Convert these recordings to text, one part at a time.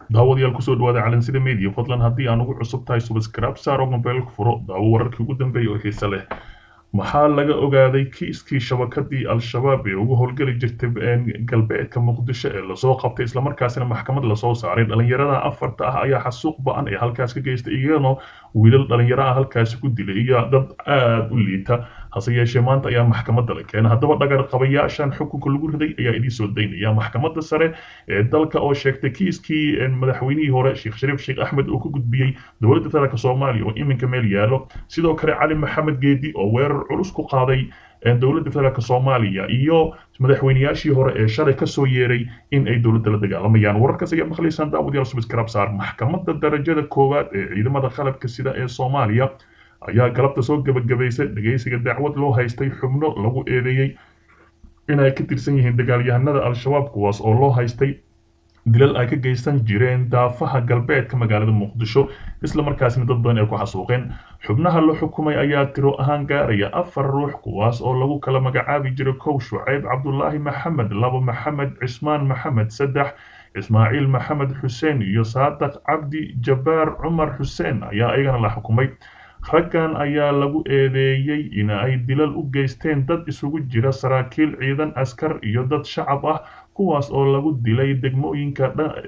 daawadayaal kusoo dhawaada calansida media fadlan haddii aan ugu cusub tahay subscribe saar oo mobilka furo daawo wararkii ugu dambeeyay oo xiise leh maxaa laga ogaaday kiiskii shabakadii al-shabaab ee ugu howlgeli jirtay galbeedka muqdisho ee lasoo qabtay islamarkaasina maxkamad lasoo saaray dhalinyarada afarta ah ayaa xasuuq ba-an ee halkaas ka geystay iyagana wiilal dhalinyaro ah halkaasi ku dilay iyo dad aada u liita hase yeeshee maanta ayaa maxkamadda la keenay haddaba dhagar qabayaashan xukunka lagu riday ayaa idiin soo daynaya maxkamadda sare ee dalka oo sheegtay kiiskii madaxweynihii hore sheekh shariif sheekh axmed uu ka gudbiyey dowladda federaalk soomaaliya oo iminka meel yaalo sidoo kale cali maxamed geedi oo weerar culus ku qaaday dowladda federaalk soomaaliya iyo madaxweyneyaashii hore ee shalay kasoo yeeray in ay dowladda la dagaalamayaan wararkaas ayaa maqlaysaan daawadayaal subscribe saar maxkamadda darajada koowaad ee ciidamada qalabka sida ee soomaaliya ayaa galabta soo gebagabaysay dhegaysiga dacwad loo haystay xubno lagu eedeeyey inay ka tirsan yihiin dagaalyahanada al-shabaab kuwaas oo loo haystay dilal ay ka geysan jireen daafaha galbeedka magaalada muqdisho isla markaasina dad badan ay ku xasuuqeen xubnaha la xukumay ayaa tiro ahaan gaaraya afar ruux kuwaas oo lagu kala magacaabi jiray kow shucayb cabdulaahi maxamed labo maxamed cismaan maxamed saddex ismaaciil maxamed xuseen iyo saadaq cabdi jabbaar cumar xuseen ayaa iyagana la xukumay raggan ayaa lagu eedeeyey in ay dilal u geysteen dad isugu jira saraakiil ciidan askar iyo dad shacab ah kuwaas oo lagu dilay degmooyinka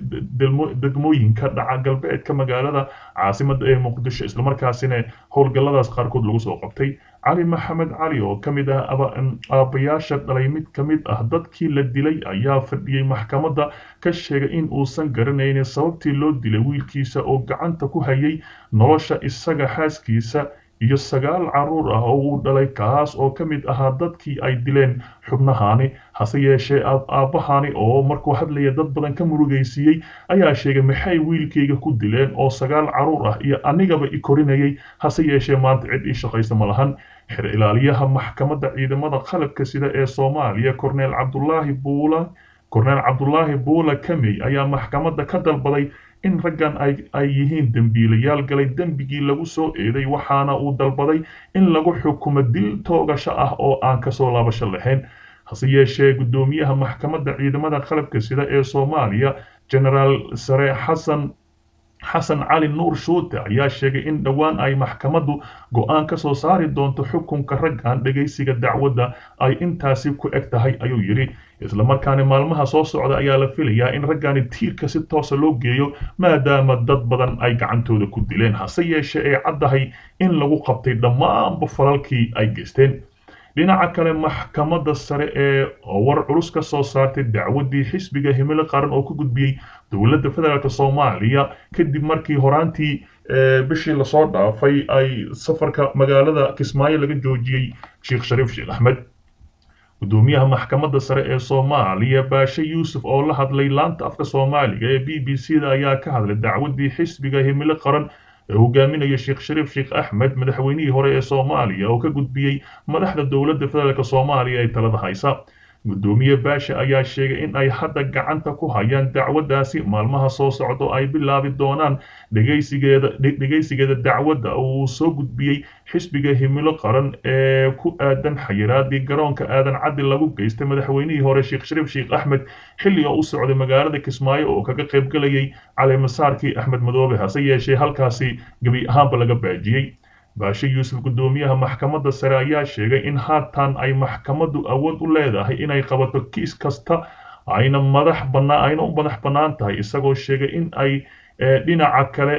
degmooyinka dhaca galbeedka magaalada caasimadda ee muqdisho islamarkaasina howlgalladaas qaarkood lagu soo qabtay cali maxamed cali oo ka mid ah aabbayaasha dhalay mid ka mid ah dadkii la dilay ayaa fadhiyey maxkamadda ka sheegay in uusan garanaynin sababtii loo dilay wiilkiisa oo gacanta ku hayay nolosha isaga xaaskiisa iyo sagaal caruur ah oo uu dhalay kaas oo ka mid ahaa dadkii ay dileen xubnahaani hase yeeshee aabbahani oo markuu hadlaya dad badan ka murugaysiiyey ayaa sheegay maxay wiilkayga ku dileen oo sagaal caruur ah iyo anigaba i korinayay hase yeeshee maanta cid ii shaqaysa ma lahan xer ilaaliyaha maxkamadda ciidamada qalabka sida ee soomaaliya korneel cabdulaahi buula korneel cabdulaahi buula kamey ayaa maxkamadda ka dalbaday in raggan ay yihiin dembiilayaal galay dembigii lagu soo eeday waxaana uu dalbaday in lagu xukumo dil toogasho ah oo aan kasoo laabasho lahayn hase yeeshee guddoomiyaha maxkamadda ciidamada qalabka sida ee soomaaliya genaraal sare xasan xasan cali nuur shuute ayaa sheegay in dhowaan ay maxkamaddu go-aan ka soo saari doonto xukunka raggan dhegaysiga dacwadda ay intaasi ku eg tahay ayuu yidhi islamarkaana maalmaha soo socda ayaa la filayaa in raggani tiirka si toosa loo geeyo maadaama dad badan ay gacantooda ku dileen hase yeeshee ay caddahay in lagu qabtay dhammaanba falalkii ay geysteen dhinaca kale maxkamadda sare ee war culus ka soo saartay dacwaddii xisbiga himilo qaran oo ka gudbiyey dowladda federaalk soomaaliya kadib markii horaantii bishii lasoo dhaafay ay safarka magaalada kismaayo laga joojiyey sheekh shariif sheekh axmed guddoomiyaha maxkamadda sare ee soomaaliya baashe yuusuf oo la hadlay laanta afka soomaaliga ee b b c da ayaa ka hadlay dacwaddii xisbiga himilo qaran ee hogaaminaya sheekh shariif sheekh axmed madaxweynihii hore ee soomaaliya oo ka gudbiyey madaxda dowladda federaalk soomaaliya ee talada haysa guddoomiye baashe ayaa sheegay in ay hadda gacanta ku hayaan dacwaddaasi maalmaha soo socdo ay bilaabi doonaan dhegaysigeeda dhegaysigeeda dacwadda uu soo gudbiyey xisbiga himilo qaran ee ku aadan xayiraadii garoonka aadan caddi lagu geystay madaxweynihii hore sheekh shariif sheekh axmed xilli oo u socday magaalada kismaayo oo kaga qaybgalayay caleemasaarkii axmed madoobe hase yeeshee halkaasi gebi ahaanba laga baajiyey baashe yuusuf guddoomiyaha maxkamadda sare ayaa sheegay in haatan ay maxkamaddu awood u leedahay inay qabato kiis kasta ayna madax bannaan ayna u madax bannaan tahay isagoo sheegay in ay dhinaca kale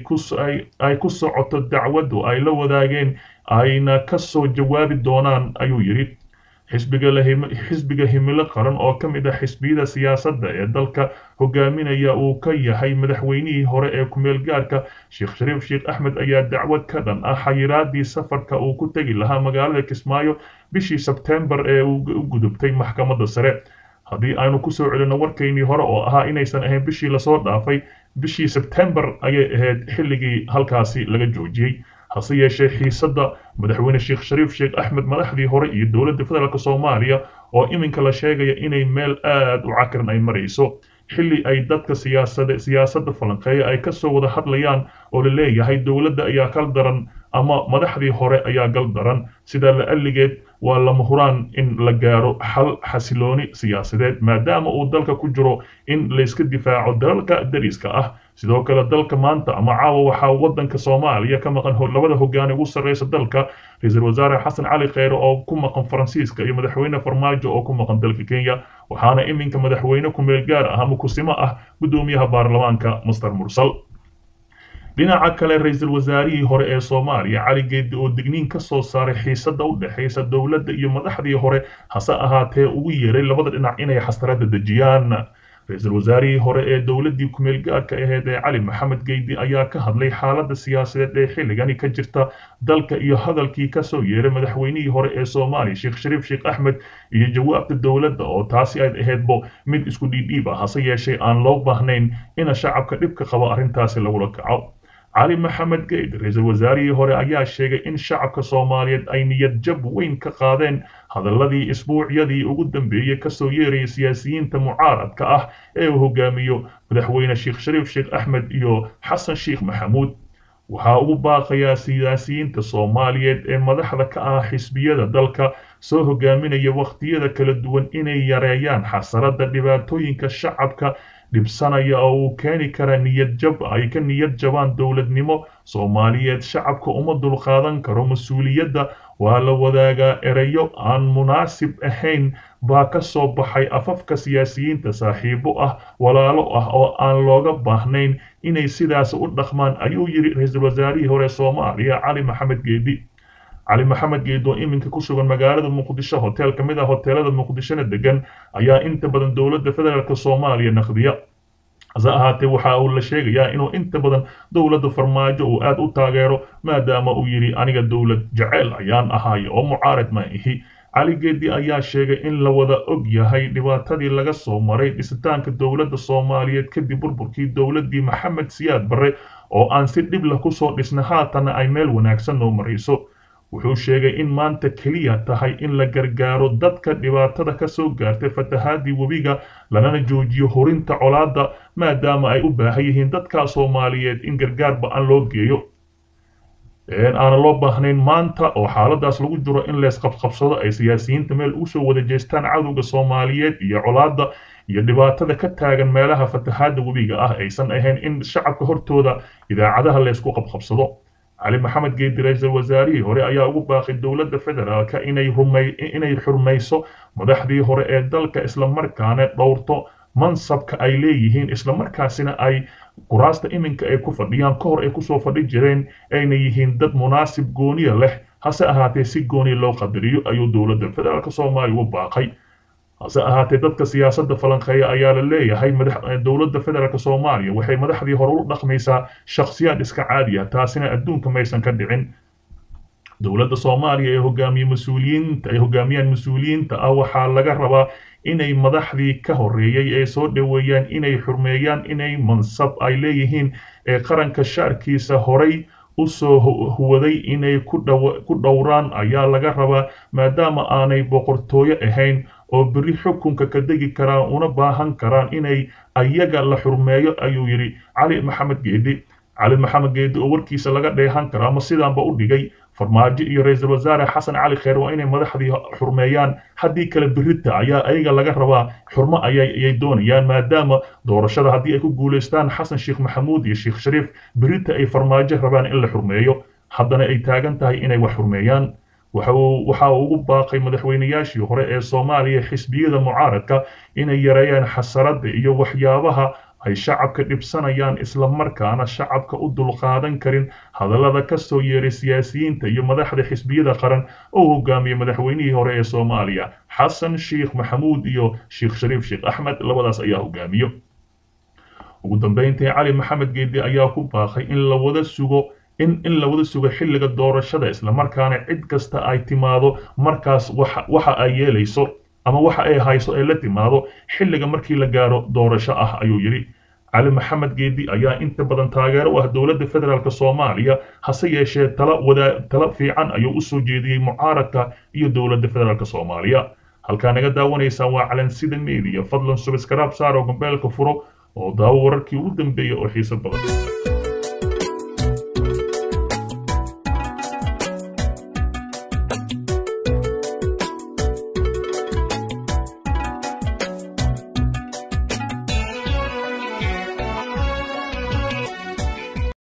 ay ku socoto dacwaddu ay la wadaageen ayna ka soo jawaabi doonaan ayuu yidhi xisbiga himilo qaran oo ka mid ah xisbiyada siyaasadda ee dalka hogaaminaya uu ka yahay madaxweynihii hore ee kumeel gaarka sheekh shariif sheekh axmed ayaa dacwad ka dhan ah xayiraadii safarka uu ku tegi lahaa magaalada kismaayo bishii sebtembar ee u gudubtay maxkamadda sare haddii aynu kusoo celino warkaynii hore oo ahaa inaysan ahayn bishii lasoo dhaafay bishii sebtembar ayay ahayd xilligii halkaasi laga joojiyey hase yeeshee xiisadda madaxweyne sheekh shariif sheekh axmed madaxdii hore iyo dowladda federaalk soomaaliya oo iminka la sheegaya inay meel aad u cakiran ay marayso xilli ay dadka siyaasada siyaasadda falanqeeya ay kasoo wada hadlayaan oo la leeyahay dowladda ayaa kal daran ama madaxdii hore ayaa gal daran sida la alligeed waa lama huraan in la gaaro xal xasilooni siyaasadeed maadaama uu dalka ku jiro in layska difaaco dalalka dariska ah sidoo kale dalka maanta ama caawa waxaa wadanka soomaaliya ka maqan labada hogaane ugu sarreysa dalka ra-iisul wasaare xasan cali kheyre oo ku maqan faransiiska iyo madaxweyne farmaajo oo ku maqan dalka kenya waxaana iminka madaxweyne kumeel gaar ah ama kusimo ah guddoomiyaha baarlamaanka master mursal dhinaca kale ra-iisul wasaarihii hore ee soomaaliya cali geedi oo digniin ka soo saaray xiisada u dhexaysa dowladda iyo madaxdii hore hase ahaatee ugu yeeray labada dhinac inay xastarada dejiyaan ra-iisul wasaarihii hore ee dowladdii kumeel gaarka aheyd ee cali maxamed geydi ayaa ka hadlay xaaladda siyaasadeed ee xilligani ka jirta dalka iyo hadalkii kasoo yeeray madaxweynihii hore ee soomaaliya sheekh shariif sheekh axmed iyo jawaabta dowladda oo taasi ay ahaydbo mid isku dhiidhiib ah hase yeeshee aan loo baahnayn ina shacabka dhibka qabo arrintaasi lagula kaco cali maxamed geyd ra-iisul wasaarihii hore ayaa sheegay in shacabka soomaaliyeed ay niyad jab weyn ka qaadeen hadaladii isbuucyadii ugu dambeeyey kasoo yeerayay siyaasiyiinta mucaaradka ah ee uu hogaamiyo madaxweyne sheekh shariif sheekh axmed iyo xasan sheekh maxamuud waxaa ugu baaqayaa siyaasiyiinta soomaaliyeed ee madaxda ka ah xisbiyada dalka soo hogaaminaya wakhtiyada kala duwan inay yareeyaan xasarada dhibaatooyinka shacabka dhibsanaya oo uu keeni kara niyad jab ay ka niyad jabaan dowladnimo soomaaliyeed shacabka uma dulqaadan karo mas-uuliyadda waa la wadaagaa ereyo aan munaasib ahayn baa ka soo baxay afafka siyaasiyiinta saaxiibo ah walaalo ah oo aan looga baahnayn inay sidaas u dhaqmaan ayuu yidhi ra-iisul wasaarihii hore soomaaliya cali maxamed geedi cali maxamed geed oo iminka ku sugan magaalada muqdisho hotel ka mid ah hoteelada muqdishona degan ayaa inta badan dowladda federaalk soomaaliya naqdiya hase ahaatee waxa uu la sheegayaa inuu inta badan dowladda farmaajo uu aad u taageero maadaama uu yidhi aniga dowlad jeceyl ayaan ahaay oo mucaarad ma ihi cali geedi ayaa sheegay in la wada og yahay dhibaatadii laga soo maray dhisitaanka dowladda soomaaliyeed kadib burburkii dowladdii maxamed siyaad barre oo aan si dhib leh kusoo dhisna haatana ay meel wanaagsan noo marayso wuxuu sheegay in maanta keliya tahay in la gargaaro dadka dhibaatada ka soo gaartay fatahaadii webiga lanana joojiyo horinta colaadda maadaama ay u baahan yihiin dadka soomaaliyeed in gargaar ba-an loo geeyo aana loo baahnayn maanta oo xaaladaas lagu jiro in leesqabqabsado ay siyaasiyiinta meel ugu soo wada jeestaan cadowga soomaaliyeed iyo colaadda iyo dhibaatada ka taagan meelaha fatahaadda webiga ah aysan ahayn in shacabka hortooda idaacadaha leysku qabqabsado cali maxamed geedi ra-iisul wasaarihii hore ayaa ugu baaqay dowladda federaalka inay rumay inay xurmayso madaxdii hore ee dalka islamarkaana dhowrto mansabka ay leeyihiin islamarkaasina ay kuraasta iminka ay ku fadhiyaan ka hor ay kusoo fadhi jireen ayna yihiin dad munaasib gooniya leh hase ahaatee si gooniya loo qadariyo ayuu dowladda federaalk soomaaliya ugu baaqay hase ahaatee dadka siyaasadda falanqeeya ayaa la leeyahay dowladda federaalk soomaaliya waxay madaxdii hore u dhaqmaysaa shakhsiyaad iska caadi ah taasina adduunka maysan ka dhicin dowladda soomaaliya ee hogaamiye mas-uuliyiinta ay hogaamiyaan mas-uuliyiinta ah waxaa laga rabaa inay madaxdii ka horeeyey ee soo dhoweeyaan inay xurmeeyaan inay mansab ay leeyihiin ee qaranka shaarkiisa horay usoo huwaday inay ku dhowraan ayaa laga rabaa maadaama aanay boqortooyo ahayn oo berri xukunka ka degi karaan una baahan karaan inay ayaga la xurmeeyo ayuu yidhi cali maxamed geedi cali maxamed geedi oo warkiisa laga dheehan karo ama sidaanba u dhigay farmaajo iyo ra-iisul wasaare xasan cali kheer waa inay madaxdii xurmeeyaan haddii kale berita ayaa ayaga laga rabaa xurmo ayay doonayaan maadaama doorashada haddii ay ku guulaystaan xasan sheekh maxamuud iyo sheekh shariif berita ay farmaajo rabaan in la xurmeeyo haddana ay taagan tahay inay wax xurmeeyaan waxa uu ugu baaqay madaxweynayaashii hore ee soomaaliya xisbiyada mucaaradka inay yareeyaan xasaradda iyo waxyaabaha ay shacabka dhibsanayaan islamarkaana shacabka u dulqaadan karin hadallada ka soo yeeray siyaasiyiinta iyo madaxda xisbiyada qaran oo hogaamiyey madaxweynihii hore ee soomaaliya xasan sheekh maxamuud iyo sheekh shariif sheekh axmed labadaas ayaa hogaamiyo ugu dambeyntii cali maxamed geedi ayaa ku baaqay in la wada sugo in in la wada sugo xilliga doorashada islamarkaana cid kasta ay timaado markaas waxa ay yeelayso ama waxa ay hayso ay la timaado xilliga markii la gaaro doorasho ah ayuu yidhi cali maxamed geedi ayaa inta badan taageero u ah dowladda federaalk soomaaliya hase yeeshee tala wadaa tala fiican ayuu u soo jeediyey mucaaradka iyo dowladda federaalk soomaaliya halkaa naga daawanaysaan waa calansida media fadlan subscribe saaro gombeelka furo oo daawo wararkii ugu dambeeya oo xiiso badan